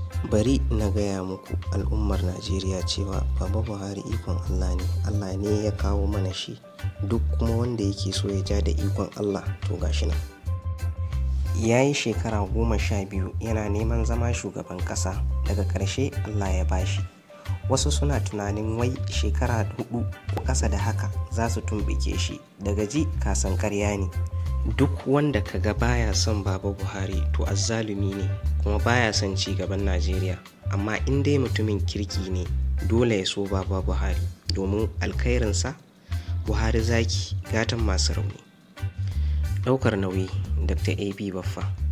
bari na gaya muku al'ummar najeriya cewa baba buhari ikon allah ne allah ne ya kawo mana shi duk kuma wanda yake so ya ja da ikon allah to gashi nan ya yi shekara goma sha biyu yana neman zama shugaban ƙasa daga ƙarshe allah ya bashi wasu suna tunanin wai shekara hudu ko ƙasa da haka za su tumɓuke shi daga ji kasan karya ne duk wanda kaga baya son baba buhari to azzalumi ne kuma baya son ci gaban najeriya amma in dai mutumin kirki ne dole ya so baba buhari domin alkhairinsa buhari zaki gatan masu rauni ɗaukar nauyi dr ab baffa